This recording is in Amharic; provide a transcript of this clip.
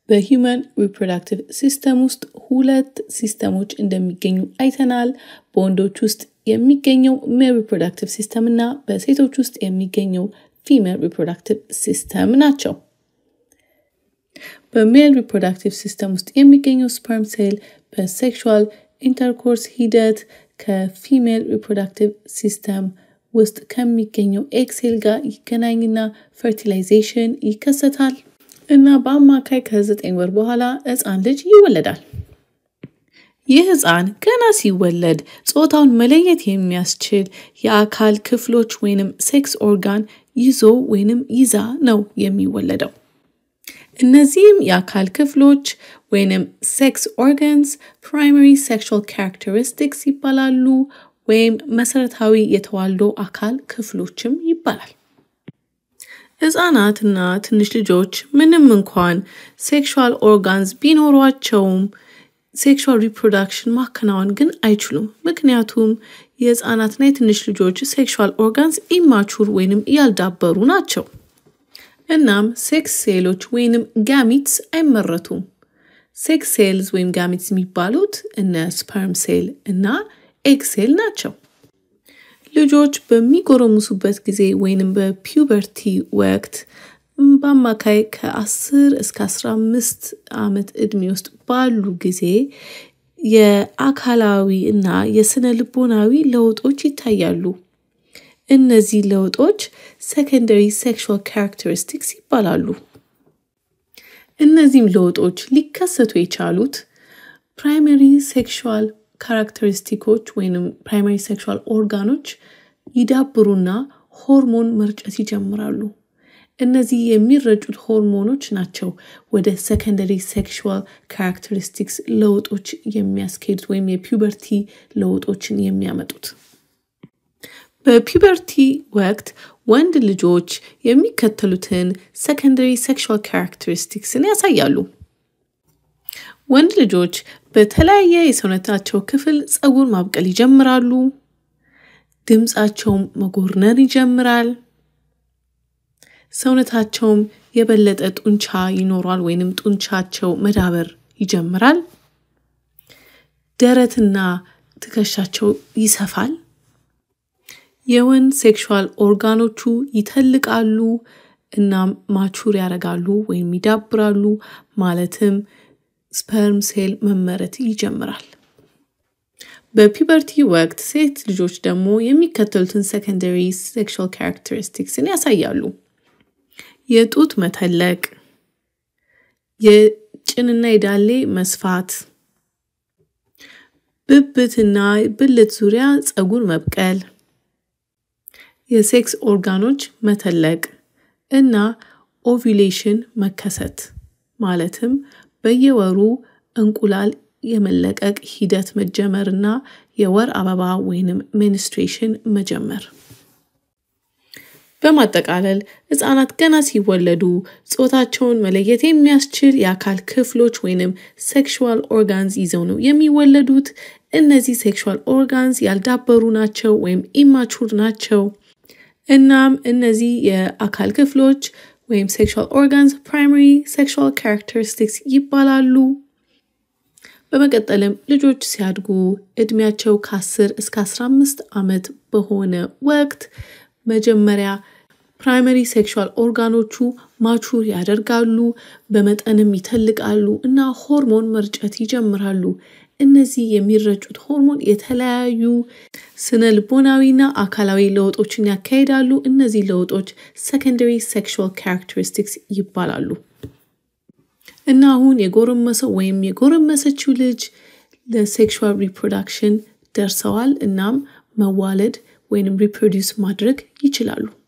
በሂውመን ሪፕሮዳክቲቭ ሲስተም ውስጥ ሁለት ሲስተሞች እንደሚገኙ አይተናል። በወንዶች ውስጥ የሚገኘው ሜል ሪፕሮዳክቲቭ ሲስተም እና በሴቶች ውስጥ የሚገኘው ፊሜል ሪፕሮዳክቲቭ ሲስተም ናቸው። በሜል ሪፕሮዳክቲቭ ሲስተም ውስጥ የሚገኘው ስፐርም ሴል በሴክሹዋል ኢንተርኮርስ ሂደት ከፊሜል ሪፕሮዳክቲቭ ሲስተም ውስጥ ከሚገኘው ኤክሴል ጋር ይገናኝና ፈርቲላይዜሽን ይከሰታል እና በአማካይ ከዘጠኝ ወር በኋላ ህፃን ልጅ ይወለዳል። ይህ ህፃን ገና ሲወለድ ጾታውን መለየት የሚያስችል የአካል ክፍሎች ወይንም ሴክስ ኦርጋን ይዞ ወይንም ይዛ ነው የሚወለደው። እነዚህም የአካል ክፍሎች ወይንም ሴክስ ኦርጋንስ ፕራይመሪ ሴክሹዋል ካራክተሪስቲክስ ይባላሉ ወይም መሰረታዊ የተዋልዶ አካል ክፍሎችም ይባላል። ህጻናትና ትንሽ ልጆች ምንም እንኳን ሴክሹዋል ኦርጋንስ ቢኖሯቸውም ሴክሹዋል ሪፕሮዳክሽን ማከናወን ግን አይችሉም። ምክንያቱም የህፃናትና የትንሽ ልጆች ሴክሹዋል ኦርጋንስ ኢማቹር ወይንም ያልዳበሩ ናቸው። እናም ሴክስ ሴሎች ወይንም ጋሚትስ አይመረቱም። ሴክስ ሴልስ ወይም ጋሚትስ የሚባሉት እነ ስፐርም ሴል እና ኤግ ሴል ናቸው። ልጆች በሚጎረሙሱበት ጊዜ ወይንም በፒውበርቲ ወቅት በአማካይ ከ10 እስከ 15 ዓመት ዕድሜ ውስጥ ባሉ ጊዜ የአካላዊ እና የስነ ልቦናዊ ለውጦች ይታያሉ። እነዚህ ለውጦች ሰከንደሪ ሴክሹዋል ካራክተሪስቲክስ ይባላሉ። እነዚህም ለውጦች ሊከሰቱ የቻሉት ፕራይመሪ ሴክሹዋል ካራክተሪስቲኮች ወይም ፕራይመሪ ሴክሹዋል ኦርጋኖች ይዳብሩና ሆርሞን መርጨት ይጀምራሉ። እነዚህ የሚረጩት ሆርሞኖች ናቸው ወደ ሰከንደሪ ሴክሹዋል ካራክተሪስቲክስ ለውጦች የሚያስኬዱት ወይም የፒውበርቲ ለውጦችን የሚያመጡት። በፒውበርቲ ወቅት ወንድ ልጆች የሚከተሉትን ሰከንደሪ ሴክሹዋል ካራክተሪስቲክስን ያሳያሉ። ወንድ ልጆች በተለያየ የሰውነታቸው ክፍል ፀጉር ማብቀል ይጀምራሉ። ድምፃቸውም መጎርነን ይጀምራል። ሰውነታቸውም የበለጠ ጡንቻ ይኖሯል ወይንም ጡንቻቸው መዳበር ይጀምራል። ደረትና ትከሻቸው ይሰፋል። የወንድ ሴክሹዋል ኦርጋኖቹ ይተልቃሉ እና ማቹር ያደርጋሉ ወይም ይዳብራሉ። ማለትም ስፐርም ሴል መመረት ይጀምራል። በፒበርቲ ወቅት ሴት ልጆች ደግሞ የሚከተሉትን ሰከንደሪ ሴክሹዋል ካራክተሪስቲክስን ያሳያሉ። የጡት መተለቅ፣ የጭንና የዳሌ መስፋት፣ ብብትና ብልት ዙሪያ ፀጉር መብቀል፣ የሴክስ ኦርጋኖች መተለቅ እና ኦቪሌሽን መከሰት ማለትም በየወሩ እንቁላል የመለቀቅ ሂደት መጀመር እና የወር አበባ ወይንም ሚኒስትሬሽን መጀመር። በማጠቃለል ህጻናት ገና ሲወለዱ ጾታቸውን መለየት የሚያስችል የአካል ክፍሎች ወይንም ሴክሹዋል ኦርጋንስ ይዘው ነው የሚወለዱት። እነዚህ ሴክሹዋል ኦርጋንስ ያልዳበሩ ናቸው ወይም ኢማቹር ናቸው። እናም እነዚህ የአካል ክፍሎች ወይም ሴክሹዋል ኦርጋንስ ፕራይመሪ ሴክሹዋል ካራክተሪስቲክስ ይባላሉ። በመቀጠልም ልጆች ሲያድጉ እድሜያቸው ከ10 እስከ 15 ዓመት በሆነ ወቅት መጀመሪያ ፕራይመሪ ሴክሹዋል ኦርጋኖቹ ማቹር ያደርጋሉ፣ በመጠንም ይተልቃሉ እና ሆርሞን መርጨት ይጀምራሉ። እነዚህ የሚረጩት ሆርሞን የተለያዩ ስነ ልቦናዊና አካላዊ ለውጦችን ያካሂዳሉ። እነዚህ ለውጦች ሰከንደሪ ሴክሹዋል ካራክተሪስቲክስ ይባላሉ። እና አሁን የጎረመሰው ወይም የጎረመሰችው ልጅ ለሴክሹዋል ሪፕሮዳክሽን ደርሰዋል። እናም መዋለድ ወይንም ሪፕሮዲውስ ማድረግ ይችላሉ።